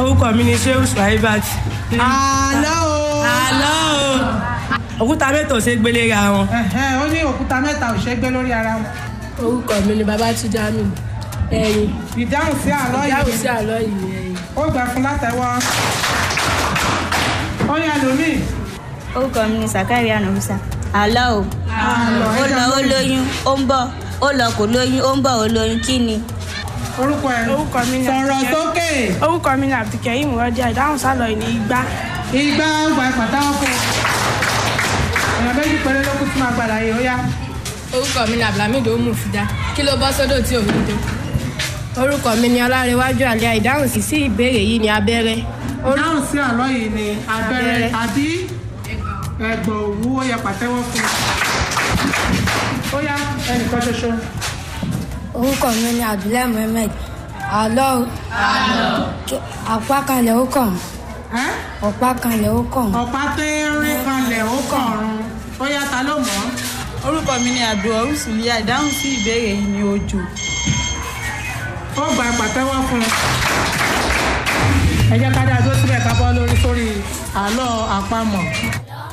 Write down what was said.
orúkọ mi ni sheu suwaibat. àlọ́ o. àlọ́ o òkúta mẹ́ta ò ṣe é gbélé ra wọn. Ẹ̀hẹ́n, ó ní òkúta mẹ́ta ò ṣe é gbé lórí ara wọn. orúkọ mi ni babatunde amin ẹyin ìdáhùn sí àlọ́ ìyáwó yìí sí àlọ́ yìí ẹyin. ó gbà fún látẹ̀wọ́. ó yẹ lómi. orúkọ mi ni sakari anamusa àlọ́ o àlọ́ ó lọ ó lóyún ó ń bọ̀ ó lọ kò lóyún ó ń bọ̀ ó lóyún kí ni. orúkọ ẹ̀ orúkọ mi ni sọ̀rọ̀ sókè. orúkọ mi ni abdulkareem rọdíà ìdáhùn sálọ ní igbá. ìgbà ọgbà ìpàtàwọ́ fún un. èèyàn méjì péré ló kú tí máa gbàdá yìí ó yá. orúkọ mi ni abdulhamid omu fida kí ló bọ́ sódò tí òun tó. orúkọ mi ni ọlárẹwájú àlẹ́ ìdáhùn sí sí ìbéèrè yìí ni abẹ́rẹ́. ìdáhùn sí àlọ́ yìí ni abẹ́rẹ́ Abẹ́rẹ́. tàbí ẹ̀gbọ̀n òwú ó yẹ pàtẹ́wọ́ fún un. ó yá ẹnìkan ṣoṣo. orúkọ mi ni abdullahi muhammed àlọ́ Kí- àpá kanlẹ̀ ó kàn Ẹ́? ọ̀pá kanlẹ̀ ó kàn ọ̀pá tẹ́ẹ́rín kanlẹ̀ ó kọ̀ọ̀run ó yá ta ló mọ̀ ọ́. orúkọ mi ni abdulrahman suliya ìdáhùn sí ìbéèrè yìí ni òjò ó gba pàtẹ́wọ́ fún un. ẹ jẹ́ ká dáa tó síbẹ̀ ká bọ́ lórí sórí àlọ́ àpamọ̀.